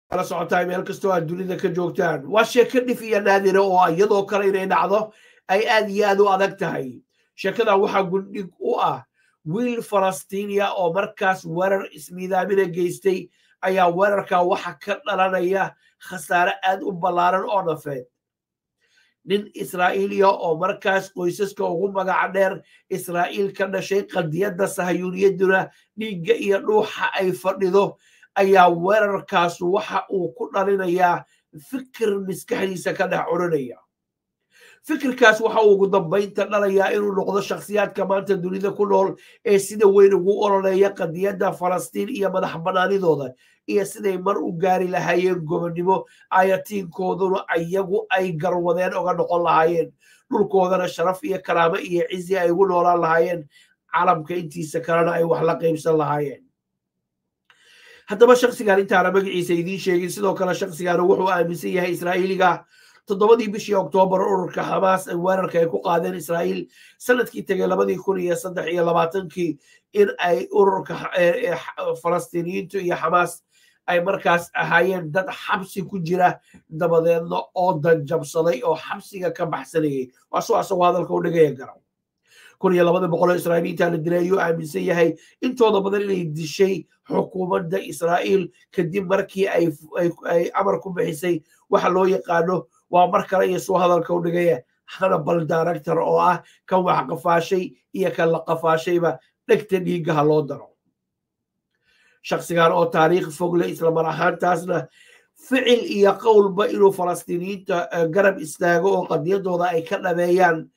kala socotaay meel kastoo aad dunida ka joogtaan waa sheeko dhif iyo naadira oo iyadoo kale inay dhacdo ay aad iyo aad u adag tahay sheekadan waxaa gundhig u ah wiil falastiiniya oo markaas weerar ismiidaamina geystay ayaa weerarkaa waxa ka dhalanaya khasaare aad u ballaaran oo nafeed nin israa'iiliya oo markaas qoysaska ugu magaca dheer israa'iil ka dhashay qadiyadda sahayuuniyadduna dhiigga iyo dhuuxa ay fadhido ayaa weerarkaas waxa uu ku dhalinayaa fikir maskaxdiisa ka dhex curinaya fikirkaas waxa uu ugu dambaynta dhalayaa inuu noqdo shakhsiyaadka maanta dunida ku nool ee sida weyn ugu ololeeya qadiyadda falastiin iyo madax bannaanidooda iyo siday mar u gaari lahaayeen gobonnimo ayatiinkooduna ayagu ay garwadeen oga noqon lahaayeen dhulkoodana sharaf iyo karaamo iyo cizi ay ugu noolaan lahaayeen calamka intiisa kalena ay wax la qaybsan lahaayeen haddaba shaksigan intaana magaciisa idiin sheegin sidoo kale shaksigana wuxuu aaminsan yahay israa'iiliga toddobadii bishii oktoobar ururka xamaas weerarka ay ku qaadeen israa'iil sanadkii tegay labadii kun iyo saddex iyo labaatankii in ay ururka falastiiniyiintu iyo xamaas ay markaas ahaayeen dad xabsi ku jira dabadeedna oo danjabsaday oo xabsiga ka baxsanayay waasoo asagoo hadalka u dhigaya garan kun iyo labada boqol oo israa'iiliinta la dilay ayuu aaminsan yahay intooda badan inay dishay xukuumadda israa'iil kadib markii ay amar ku bixisay waxa loo yaqaano waa mar kale iyo suu hadalka u dhigaya hanabal director oo ah kan wax qafaashay iyo kan la qafaashayba dhegta dhiiggaha loo daro shaksigan oo taariikh fogle islamar ahaantaasna ficil iyo qowlba inuu falastiiniyiinta garab istaago oo qadiyadooda ay ka dhameeyaan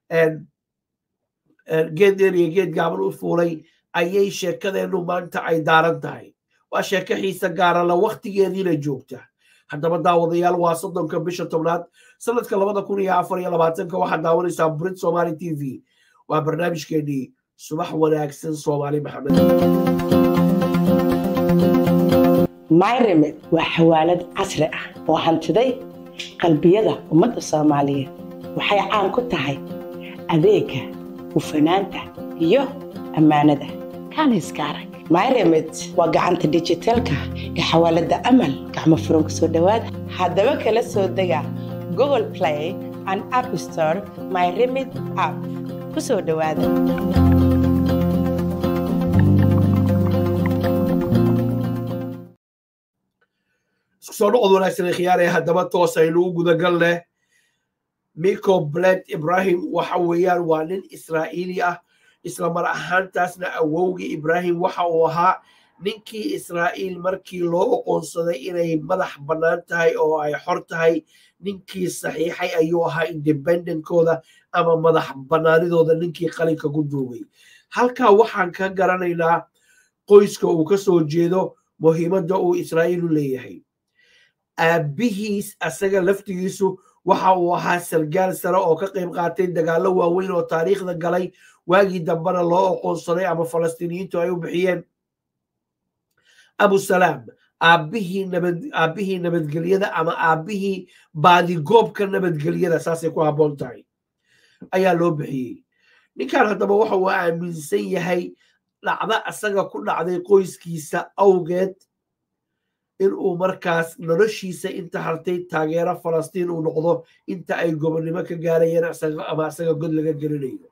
geed dheer iyo geed gaaban u fuulay ayay sheekadeennu maanta ay daaran tahay waa sheeko xiise gaarala waktigeediina joogta haddaba daawadayaal waa soddonka bisha tobnaad sanadka labada kun iyo afar iyo labaatanka waxaad daawanaysaa brit somali t v waa barnaamijkeenii subax wanaagsan soomaali maxamed myremed waa xawaalad casri ah oo hantiday qalbiyada ummadda soomaaliyeed waxay caan ku tahay adeega hufanaanta iyo ammaanada kaaniska arag myremed waa gacanta dijitaalka ee xawaaladda amal gacmo furan ku soo dhowaada haddaba kala soo dega google play and app store myremed app ku soo dhowaada isku soo noqod wanaagsan khiyaaree haddaba toos aynu u gudagal leh miko bled ibrahim waxa weeyaan waa nin israa'iili ah isla mar ahaantaasna awowgii ibrahim waxa uu ahaa ninkii israa'iil markii loo oqoonsaday inay madax bannaan tahay oo ay xor tahay ninkii saxiixay ayuu ahaa independentkooda ama madax bannaanidooda ninkii qalinka ku duugay halkaa waxaan ka garanaynaa qoyska uu ka soo jeedo muhiimadda uu israa'iil u leeyahay aabbihiis asaga laftigiisu waxa uu ahaa sargaal sare oo ka qayb qaatay dagaallo waaweyn oo taariikhda galay waagii dambena loo oqoonsaday ama falastiiniyiintu ay u bixiyeen abusalaam aabbihii nabadgelyada ama aabbihii baadigoobka nabadgelyada saasay ku habboon tahay ayaa loo bixiyey ninkan haddaba waxa uu aaminsan yahay dhacda asaga ku dhacday qoyskiisa awgeed in uu markaas noloshiisa inta hartay taageero falastiin uu noqdo inta ay gobonnimo ka gaarayeen ama asaga god laga gelinayo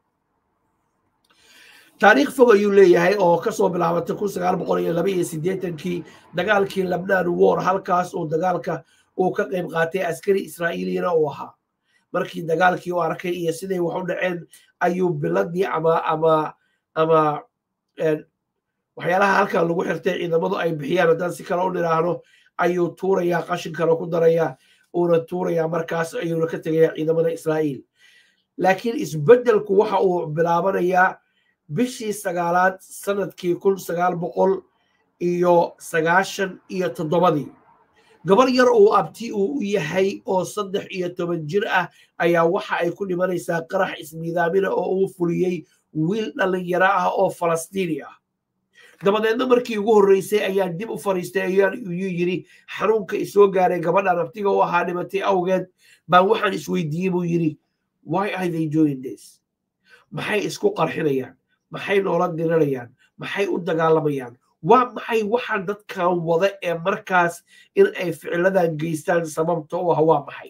taariikh fog ayuu leeyahay oo kasoo bilaabatay kun sagaal boqol iyo laba iyo siddeetankii dagaalkii labnaan war halkaas uu dagaalka uu ka qayb qaatay askari israa'iiliyana uu ahaa markii dagaalkii u arkay iyo siday wax u dhaceen ayuu biladii ama ama ama waxyaalaha halkan lagu xirtay ciidamadu ay bixiyaan haddaan si kale u nidhaahno ayuu tuurayaa qashinkana ku darayaa uuna tuurayaa markaas ayuuna ka tegayaa ciidamada israa'iil laakiin isbeddelku waxa uu bilaabanayaa bishii sagaalaad sanadkii kun sagaal boqol iyo sagaashan iyo toddobadii gabar yar uu abti uu u yahay oo saddex iyo toban jir ah ayaa waxa ay ku dhimanaysaa qarax ismiidaamina oo uu fuliyey wiil dhallinyaro ah oo falastiini ah dabadeedna markii ugu horreysay ayaa dib u fariistay ayuu yidhi xanuunka isoo gaaray gabadhan abtiga u ahaa dhimatay awgeed baan waxaan isweydiiyey buu yidhi why are they doing this maxay isku qarxinayaan maxay noola diranayaan maxay u dagaalamayaan waa maxay waxaan dadkan wada ee markaas in ay ficiladan geystaan sababta u ah waa maxay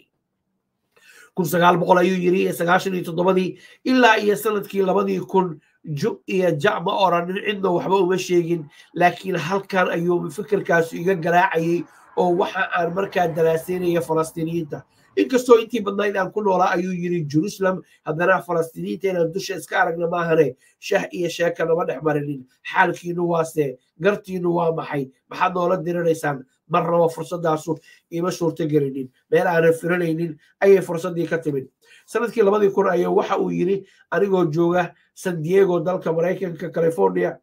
kun sagaal boqol ayuu yiri sagaashan iyo toddobadii ilaa iyo sanadkii labadii kun ju iyo ja ma oranin cidna waxba uma sheegin laakiin halkan ayuu fikirkaasu iga garaacayay oo waxa aan markaa daraaseynaya falastiiniyiinta inkastoo intii badnayd aan ku noolaa ayuu yiri jerusalem haddana falastiiniyiinta inaan dusha iska aragna maahane shah iyo sheeka nama dhex marinin xaalkiinu waase gartiinu waa maxay maxaad noola dirinaysaan marnaba fursadaasu ima suurto gelinin meel aanan firanaynin ayay fursaddii ka timid sanadkii labadii kun ayaa waxa uu yiri anigoo jooga san diego dalka maraykanka california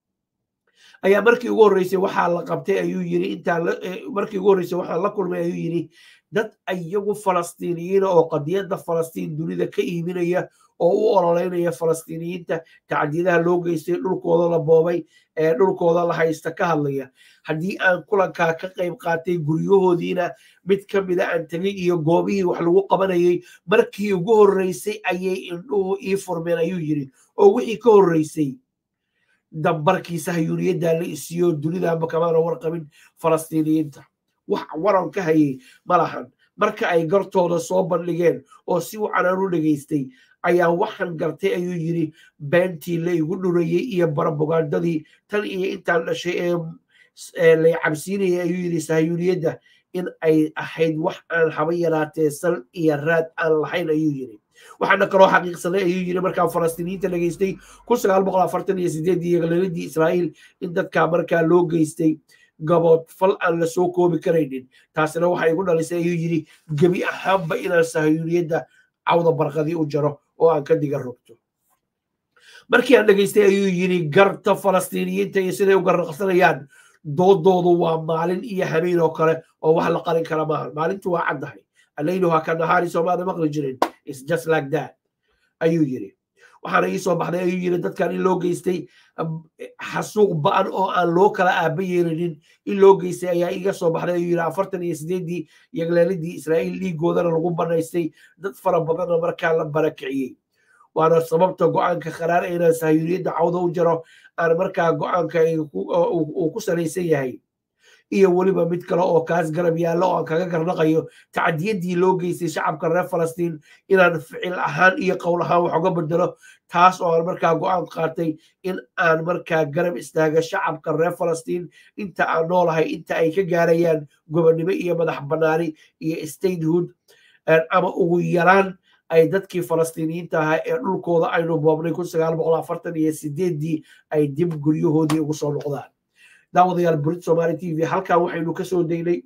ayaa markii ugu horreysay waxaa la qabtay ayuu yiri intaa markii ugu horreysay waxaan la kulmay ayuu yiri dad iyagu falastiiniyiina oo qadiyadda falastiin dunida ka iibinaya oo u ololeynaya falastiiniyiinta tacdiyadaha loo geystay dhulkooda la boobay ee dhulkooda la haysta ka hadlaya haddii aan kulankaa ka qayb qaatay guryahoodiina mid ka mida aan tegay iyo goobihii wax lagu qabanayay markii ugu horreysay ayay indhuhu ii furmeen ayuu yiri oo wixii ka horreysay dambarkiisa hayuuniyaddaa la isiiyo dunidaanba kamaana warqabin falastiiniyiinta wax waran ka hayay ma lahan marka ay gartooda soo bandhigeen oo si wacan aan u dhegaystay ayaa waxaan gartay ayuu yiri beentii la igu dhurayey iyo barabogaandadii tan iyo intaan dhashay ee lay cabsiinayay ayuu yiri sahayuuniyadda in ay ahayd wax aan haba yaraatee sal iyo raad aan lahayn ayuu yiri waxaana kaloo xaqiiqsanay ayuu yiri markaa falastiiniyiinta dhageystay kun sagaal boqol afartan iyo sideedii yagaleeladii israa'iil in dadkaa markaa loo geystay gabood fal aan la soo koobi karaynin taasina waxay igu dhalisay ayuu yiri gebi ahaanba inaan sahayuuniyadda cawda barqadii u jaro oo aan ka diga rogto markii aan dhegaystay ayuu yiri garta falastiiniyiinta iyo siday u garnaqsanayaan doodoodu waa maalin iyo habeen oo kale oo wax la qarin kara maaha maalintu waa caddahay allayluha ka nahaari soomaana maqli jirin is just like that ayuu yiri waxaana ii soo baxday ayuu yiri dadkan in loo geystay xasuuq ba'an oo aan loo kala aaba yeelinin in loo geystay ayaa iga soo baxday ayuu yiri afartan iyo sideedii yagleeladii israa'iil dhiigoodana lagu banaystay dad fara badanna markaa la barakiciyey waana sababta go-aanka qaraar ee inaan sahayuniyadda cawda u jaro aan markaa go-aanka uu ku salaysan yahay iyo weliba mid kale oo kaas garab yaallo oo aan kaga garnaqayo tacdiyaddii loo geystay shacabka reer falastiin inaan ficil ahaan iyo qowl ahaan wax uga bedelo taas oo aan markaa go-aan qaatay in aan markaa garab istaaga shacabka reer falastiin inta aan noolahay inta ay ka gaarayaan gobonnimo iyo madax bannaani iyo statehood ama ugu yaraan ay dadkii falastiiniyiinta ahaa ee dhulkooda aynu boobnay kun sagaal boqol afartan iyo sideeddii ay dib guryahoodii ugu soo noqdaan daawadayaal burid somaali t v halkan waxaynu ka soo daynay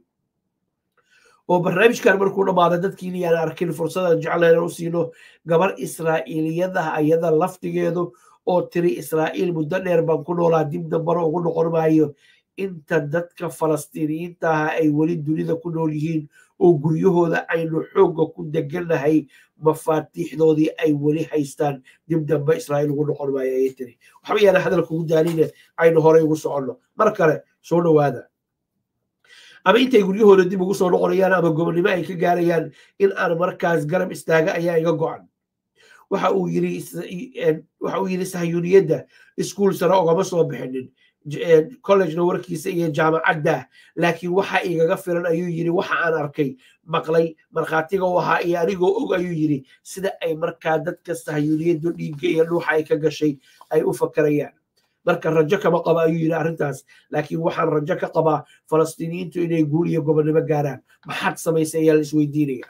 oo barnaamijkan markuu dhammaada dadkiina yaan arkin fursadaan jeclayna u siino gabar israa'iiliyadaha ayada laftigeedu oo tiri israa'iil muddo dheer baan ku noolaa dib dambana ugu noqon maayo inta dadka falastiiniyiinta aha ay weli dunida ku nool yihiin oo guryahooda aynu xoogga ku degannahay mafaatiixdoodii ay weli haystaan dib dambe israa'iil ugu noqon maayo ayay tiri waxba yaana hadalka ugu daaline aynu horey ugu soconno mar kale soo dhowaada ama intay guryahooda dib ugu soo noqonayaan ama gobonnimo ay ka gaarayaan in aan markaas garab istaaga ayaa iga go-an waxa uu yiri waxa uu yiri sahayuniyadda iskuul sare ogama soo bixinin collegena warkiisa iyo jaamacadda laakiin waxa igaga filan ayuu yiri waxa aan arkay maqlay markhaatiga u ahaa iyo anigoo og ayuu yiri sida ay markaa dadka sahayuniyaddu dhiigga iyo dhuuxa ay ka gashay ay u fakarayaan marka rajo kama qaba ayuu yiri arrintaas laakiin waxaan rajo ka qabaa falastiiniyiintu inay guul iyo gobonnimo gaaraan maxaad samaysay ayaa la isweydiinaya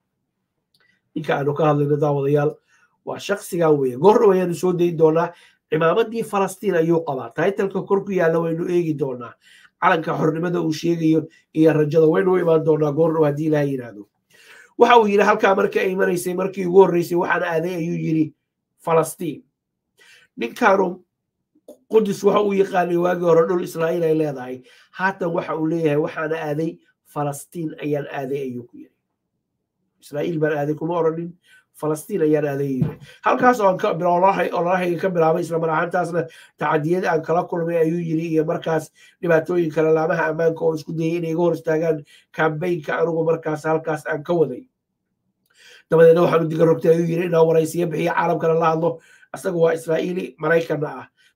ninka aanu ka hadlayno daawadayaal waa shaksigan weeye goordhow ayaanu soo dayin doonaa cimaamadii falastiin ayuu qabaa taitalka kor ku yaalla waynu eegi doonaa calanka xornimada uu sheegayo iyo rajada waynu u imaan doonaa goordhow haddii ilaha yidhaahdo waxa uu yidhi halkaa marka ay maraysay markii ugu horreysay waxaan aaday ayuu yidhi falastiin ninkaanu qudus waxa uu yaqaanay waagii hore dhul israa'iil ay leedahay haatan waxa uu leeyahay waxaan aaday falastiin ayaan aaday ayuu ku yidhi israa'iil baan aaday kuma oranin falastiin ayaan aaday yiri halkaas oo ololahayga ka bilaabay islamar ahaantaasna tacadiyad aan kala kulmay ayuu yiri iyo markaas dhibaatooyin kale laamaha ammaanka oo isku dayay inay iga hor istaagaan kambaynka anigu markaas halkaas aan ka waday dabadeedna waxaanu diga rogtay ayuu yiri inaan waraysiyo bixiyo caalamkana la hadlo isaga waa israa'iili maraykanna ah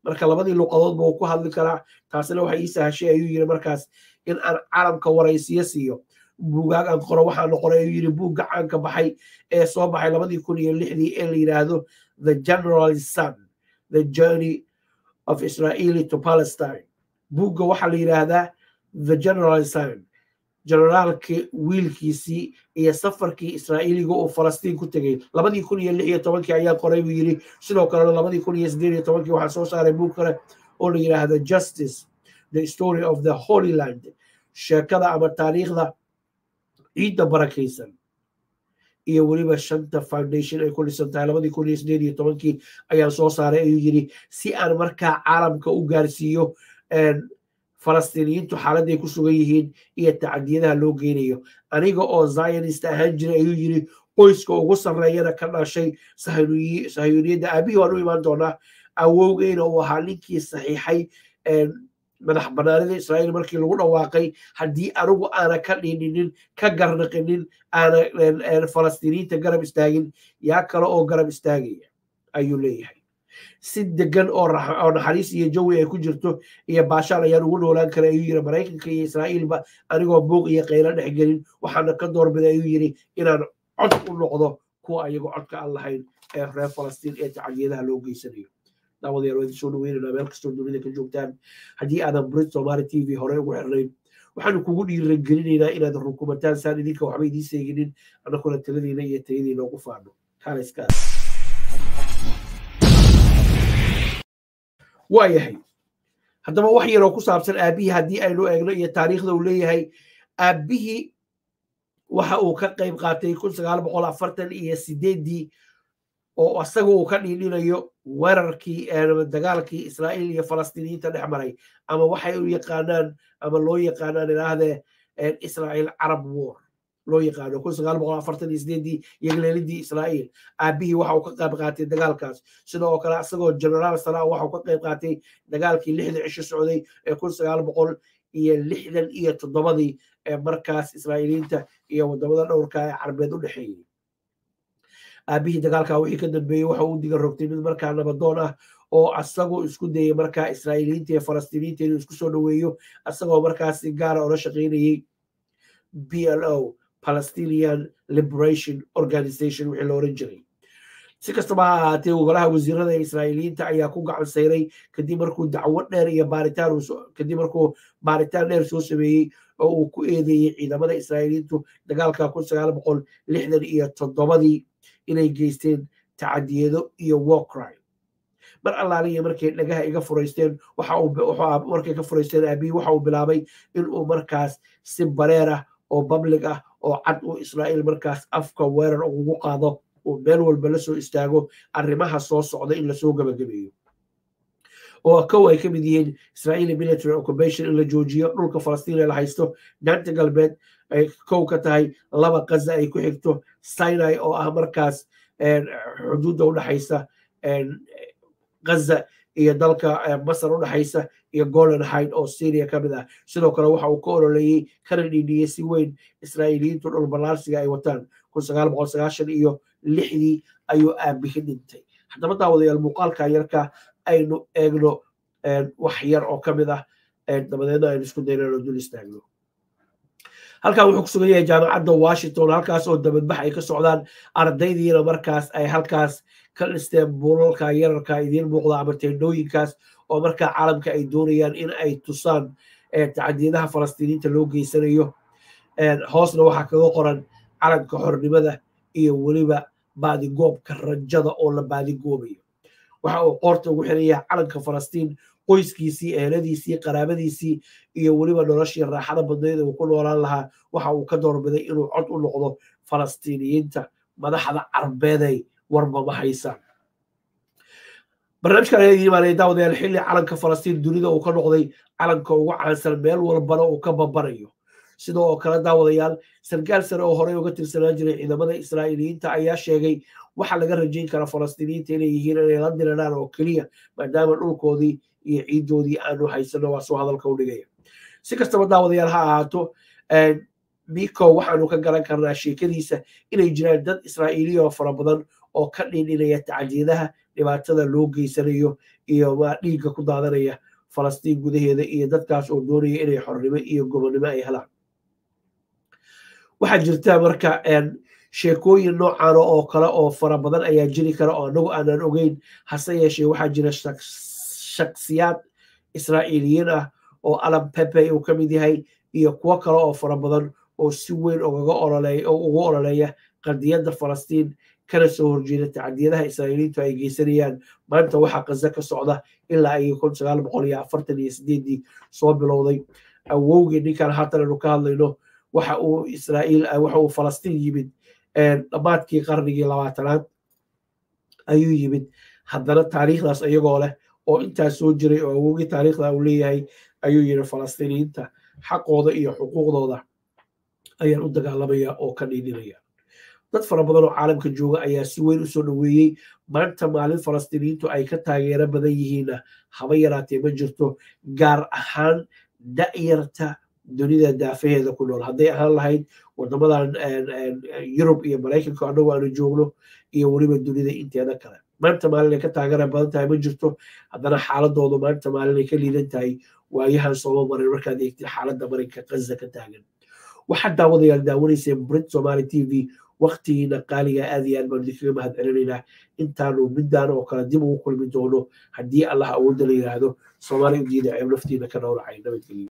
marka labadii luqadoodba uu ku hadli karaa taasina waxay ii sahashay ayuu yiri markaas in aan calamka waraysiyo siiyo buugaag aan qoro waxaana qoray ayuu yiri buugga caanka baxay ee soo baxay labadii kun iyo lixdii ee la yidhaahdo the general son the journey of israeli to palestine buugga waxaa la yidhaahdaa the general son generaalkii wiilkiisii iyo safarkii israa'iiliga uu falastiin ku tegey labadii kun iyo lix iyo tobankii ayaa qoray buu yidhi sidoo kalena labadii kun iyo siddeed iyo tobankii waxaa soo saaray buug kale oo la yidhaahda justice the story of the holy land sheekada ama taariikhda ciidda barakaysan iyo weliba shanta foundation ay ku dhisan tahay labadii kun iyo siddeed iyo tobankii ayaan soo saaray ayuu yidhi si aan markaa caalamka u gaarsiiyo falastiiniyiintu xaaladday ku sugan yihiin iyo tacadiyadaha loo geynayo aniga oo zionist ahaan jiray ayuu yidhi qoyska ugu sarreeyana ka dhashay sahayuniyadda aabihii waan u imaan doonaa awowgeyna uu ahaa ninkii saxiixay madax banaanida israa'iil markii lagu dhawaaqay haddii anigu aana ka dhiininin ka garnaqinin aana falastiiniyiinta garab istaagin yaa kale oo garab istaagaya ayuu leeyahay si degan oo naxariis iyo jawi ay ku jirto iyo baashaal ayaan ugu noolaan kara ayuu yiri maraykanka iyo israa'iilba anigoo buuq iyo qaylo dhex gelin waxaana ka doorbiday ayuu yiri inaan cod u noqdo kuwa ayagoo codka aan lahayn ee reer falastiin ee tacadiyadaha loo geysanayo daawadayaal waa idin soo dhaweynanaa meel kastoo dunida ka joogtaan haddii aadan brit somaali t v hore ugu xirnayn waxaanu kugu dhiiragelinaynaa inaad rukumataan saan idinka waxba idiin seeginin annaguna taladiina iyo tayadiina ugu faano kaaliskaas waa yahay haddaba wax yaroo ku saabsan aabbihii haddii aynu eegno iyo taariikhda uu leeyahay aabbihii waxa uu ka qayb qaatay kun sagaal boqol afartan iyo sideeddii oo asaga uu ka dhiidhinayo weerarkii dagaalkii israa'iil iyo falastiiniyiinta dhex maray ama waxay u yaqaanaan ama loo yaqaanaan idhaahdee israa'iil carab war loo yaqaano kun sagaal boqol afartan iyo sideeddii yagleelidii israa'iil aabbihii waxa uu ka qayb qaatay dagaalkaas sidoo kale asagoo generaal sala waxa uu ka qayb qaatay dagaalkii lixda cisho socday ee kun sagaal boqol iyo lixdan iyo toddobadii ee markaas israa'iiliyiinta iyo wadamada dhowrka ee carbeed u dhexeeyey aabbihii dagaalkaa wixii ka dambeeyey waxa uu diga rogtay mid markaa nabadoon ah oo asagoo isku dayay markaa israa'iiliyiinta iyo falastiiniyiinta inuu isku soo dhoweeyo asagoo markaas si gaara ola shaqaynayey b l o palestinian liberation organization wixii la oran jiray si kastaba ha ahaatee golaha wasiirada israa'iiliyiinta ayaa ku gacan sayray kadib markuu dacwo dheer iyo baaritaan kadib markuu baaritaan dheer soo sameeyey oo uu ku eedeeyey ciidamada israa'iiliyiintu dagaalka kun sagaal boqol lixdan iyo toddobadii inay geysteen tacadiyado iyo war crime mar allaaliya markay dhagaha iga furaysteen markay ka furaysteen aabihi waxa uu bilaabay inuu markaas si bareer ah oo public ah oo cad uu israa'iil markaas afka weerar ugu qaado uu meel walba la soo istaago arrimaha soo socda in lasoo gabagabeeyo oo kow ay ka mid yihiin israa'iili military occupation in la joojiyo dhulka falastiin ee la haysto daanta galbeed ay kow ka tahay laba qaza ay ku xigto sinai oo ah markaas xuduudda u dhexaysa gaza iyo dalka masar u dhexaysa iyo golan hide oo syria ka mid ah sidoo kale waxa uu ka ololeeyey kana dhiidhiyey si weyn israa'iiliyiintu dhulballaarsiga ay wataan kun sagaal boqol sagaashan iyo lixdii ayuu aabihi dhintay haddaba daawadayaal muuqaalka yarka aynu eegno wax yar oo ka mid ah dabadeedna aynu isku daynano dul istaagno halkan wuxuu ku sugan yahay jaamacadda washington halkaas oo dabadbax ay ka socdaan ardaydiina markaas ay halkaas ka dhisteen buulalka yararka idiin muuqda ama teendhooyinkaas oo markaa caalamka ay doonayaan in ay tusaan tacadiyadaha falastiiniinta loo geysanayo hoosna waxaa kaga qoran calanka xornimada iyo weliba baadigoobka rajada oo la baadigoobayo waxa uu qoorta ugu xiran yahay calanka falastiin qoyskiisii eheladiisii qaraabadiisii iyo weliba noloshii raaxada badnayd uu ku noolaan lahaa waxa uu ka doorbiday inuu cod u noqdo falastiiniyiinta madaxda carbeeday warba ma haysaan barnaamijkan ayaa idin imaanaya daawadayaal xilli calanka falastiin dunida uu ka noqday calanka ugu caansan meel walbana uu ka babanayo sidoo oo kale daawadayaal sarkaal sare oo horey uga tirsanaan jiray ciidamada israa'iiliyiinta ayaa sheegay waxa laga rajayn kara falastiiniyiinta inay yihiin inay la diriraan oo keliya maadaama dhulkoodii iyo ciiddoodii aanu haysano waa soo hadalka u dhigaya si kastaba daawadayaal ha ahaato miko waxaanu ka garan karnaa sheekadiisa inay jiraan dad israa'iiliya oo fara badan oo ka dhininaya tacdiyadaha dhibaatada loo geysanayo iyo dhiigga ku daadanaya falastiin gudaheeda iyo dadkaas oo doonaya inay xornimo iyo gobonnimo ay helaan waxaa jirta marka sheekooyin noocan oo kale oo fara badan ayaa jiri kara oo anagu aanan ogeyn hase yeeshee waxaa jira shaksiyaad israa'iiliyiin ah oo alam pepe uu ka mid yahay iyo kuwo kale oo fara badan oo si weyn ugaga ololeeya oo ugu ololeeya qadiyadda falastiin kana soo horjeeda tacdiyadaha israa'iiliintu ay geysanayaan maanta waxaa qaza ka socda ilaa iyo kun sagaal boqol iyo afartan iyo sideedii soo bilowday awowgii ninkan haatan aanu ka hadlayno waxa uu israa'iil waxa uu falastiin yimid dhammaadkii qarnigii labaatanaad ayuu yimid haddana taariikhdaas iyagoo leh oo intaas soo jiray oo awowgii taariikhda uu leeyahay ayuu yidhi falastiiniyiinta xaqooda iyo xuquuqdooda ayaan u dagaalamaya oo ka dhiidinaya dad fara badan oo caalamka jooga ayaa si weyn usoo dhoweeyey maanta maalin falastiiniyiintu ay ka taageero badan yihiinna haba yaraatee ma jirto gaar ahaan da'yarta dunida daafaheeda ku nool hadday ahaan lahayd wadamadan yurub iyo maraykanka annagu aanu joogno iyo weliba dunida inteeda kale maanta maalin ay ka taageera badan tahay ma jirto haddana xaaladoodu maanta maalin ay ka liidan tahay waayahan sooma marin markaad eegtid xaaladda marinka qaza ka taagan waxaad daawadayaal daawanayseen brit somali t v waktigiina qaaliga aad iyo aad baan idinkaga mahad celinaynaa intaanu midaan oo kale dib ugu kulmi doono haddii allah awoodda la yidhaahdo soomaali udiida ceeb naftiina ka dhowracay nabadgelyo